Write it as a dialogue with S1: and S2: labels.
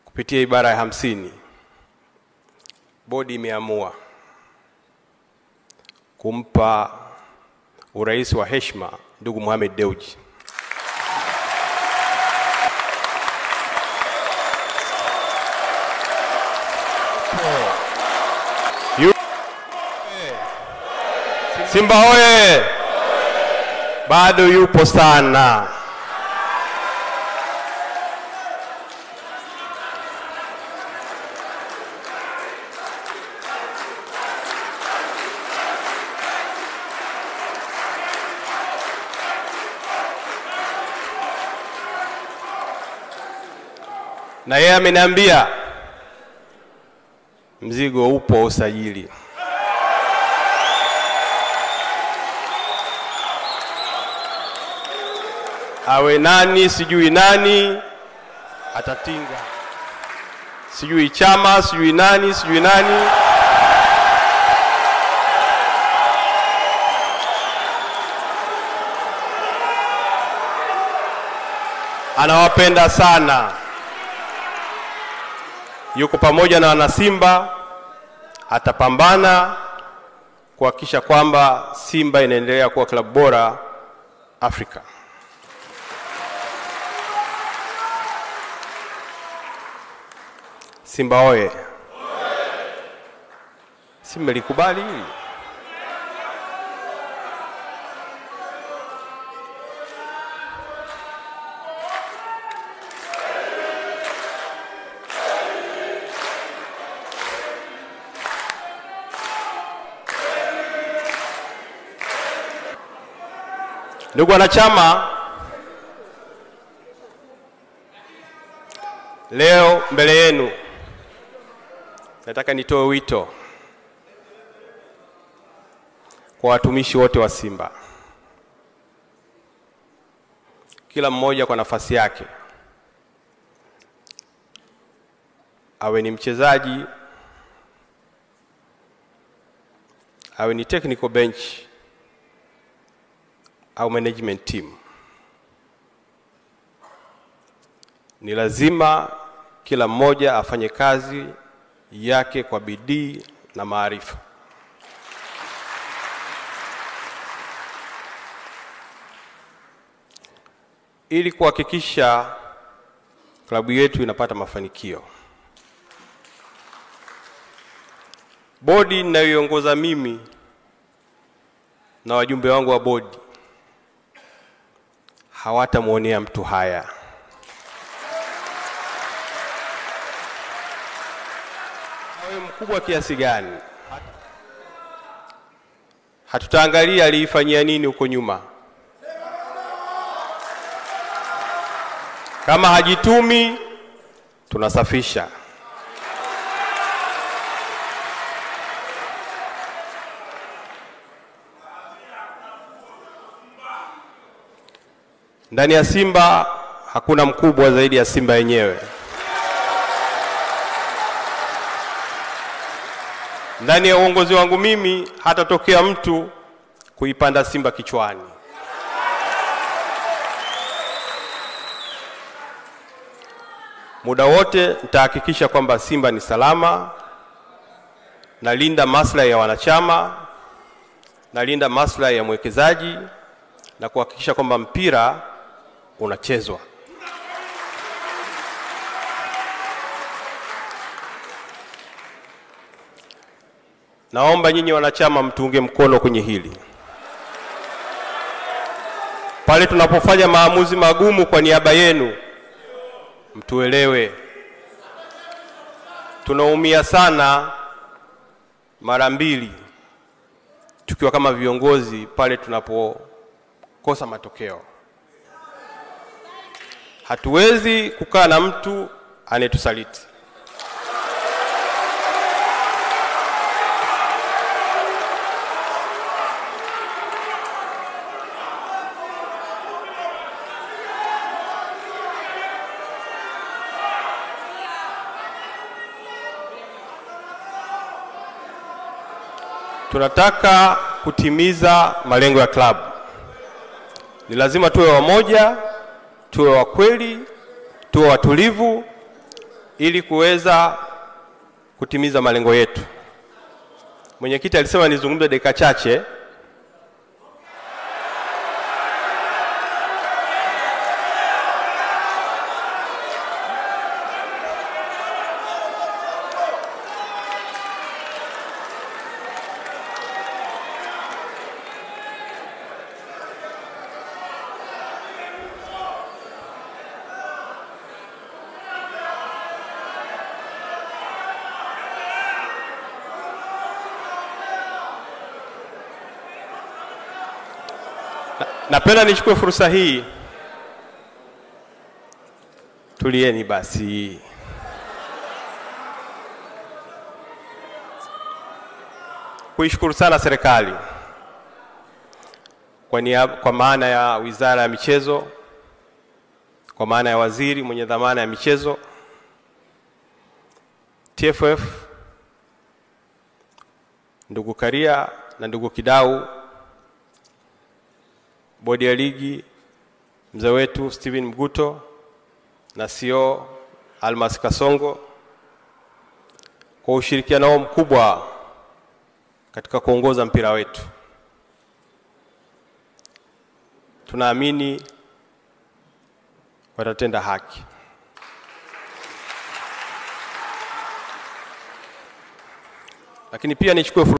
S1: kupitia ibara ya hamsini bodi imeamua kumpa urais wa heshima ndugu Mohamed Dewji. Yu- Simba hoye! Bado yupo sana. na yeye ameniambia mzigo upo wa usajili. Awe nani sijui nani atatinga, sijui chama sijui nani sijui nani. Anawapenda sana yuko pamoja na wanasimba, atapambana kuhakikisha kwamba Simba inaendelea kuwa klabu bora Afrika. Simba oye! Si mmelikubali hili? Ndugu wanachama, leo mbele yenu nataka nitoe wito kwa watumishi wote wa Simba, kila mmoja kwa nafasi yake, awe ni mchezaji, awe ni technical bench au management team, ni lazima kila mmoja afanye kazi yake kwa bidii na maarifa. ili kuhakikisha klabu yetu inapata mafanikio. Bodi ninayoiongoza mimi na wajumbe wangu wa bodi hawatamwonea mtu haya. Awe mkubwa kiasi gani, hatutaangalia aliifanyia nini huko nyuma. Kama hajitumi, tunasafisha. Ndani ya Simba hakuna mkubwa zaidi ya Simba yenyewe. Ndani ya uongozi wangu mimi hatatokea mtu kuipanda Simba kichwani. Muda wote nitahakikisha kwamba Simba ni salama, nalinda maslahi ya wanachama, nalinda maslahi ya mwekezaji na kuhakikisha kwamba mpira unachezwa. Naomba nyinyi wanachama mtuunge mkono kwenye hili. Pale tunapofanya maamuzi magumu kwa niaba yenu, mtuelewe. Tunaumia sana mara mbili tukiwa kama viongozi pale tunapokosa matokeo. Hatuwezi kukaa na mtu anayetusaliti. Tunataka kutimiza malengo ya klabu. Ni lazima tuwe wamoja, tuwe wa kweli, tuwe watulivu ili kuweza kutimiza malengo yetu. Mwenyekiti alisema nizungumze dakika chache. Napenda nichukue fursa hii. Tulieni basi. Kuishukuru sana serikali kwa, niaba, kwa maana ya Wizara ya Michezo, kwa maana ya waziri mwenye dhamana ya michezo, TFF, ndugu Karia na ndugu Kidau bodi ya ligi, mzee wetu Steven Mguto na CEO Almas Kasongo kwa ushirikiano wao mkubwa katika kuongoza mpira wetu. Tunaamini watatenda haki. Lakini pia nichukue